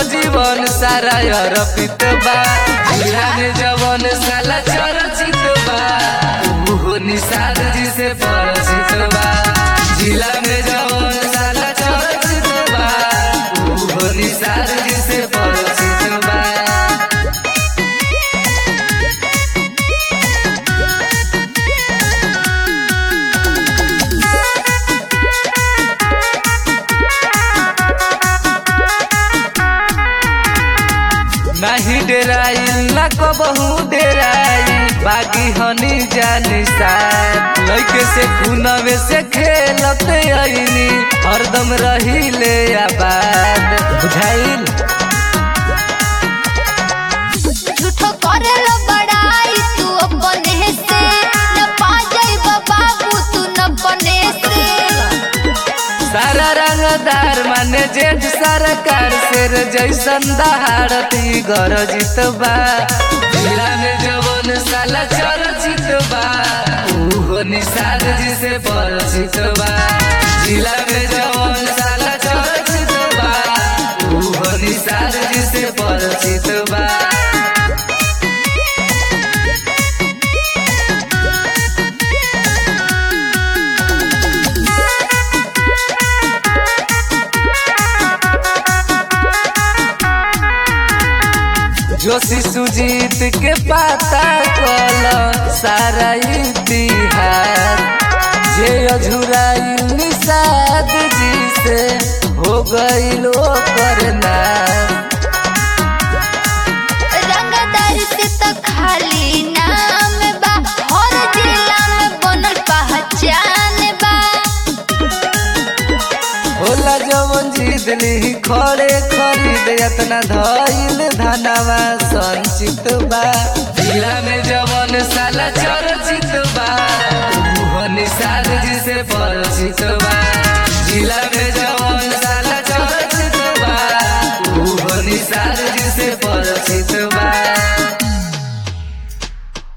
जीवन सारा अर्पित बा जिला में जवन साला चर्चित बा उहो निषाद जी से परिचित बा जिला में जवन साला चर्चित बा उहो निषाद जी से परिचित बा नाही डेराई ना कबहू डेराई बागी हनी जानी साथ लइके से खुनवे से खेलते आईनी हरदम रही ले आबाद बुझाइल झूठो करेलो बड़ाई तू अपने से न पा जाइबा बाबू तू न बने से सारा रंगदार माने जेठ सरकार शेर जैसन दहाड़ती गरजित बा जिला में जवन साला चर्चित बा उहो निषाद जी से परिचित बा जिला में जवन साला चर्चित बा उहो निषाद जी से परिचित बा जोशी सुजीत के पता कल सारा इतिहास जे अझुराई निषाद जी से हो गईल करना रंगदार से तो खाली नाम बा हर जिला में बनल पहचान बा होला जवन जीत ली खड़े खरीद यतना धइल धनवा संचित बा जिला में जवन साला चर्चित बा उहो निषाद जी से परिचित बा जिला में जवन साला चर्चित बा उहो निषाद जी से परिचित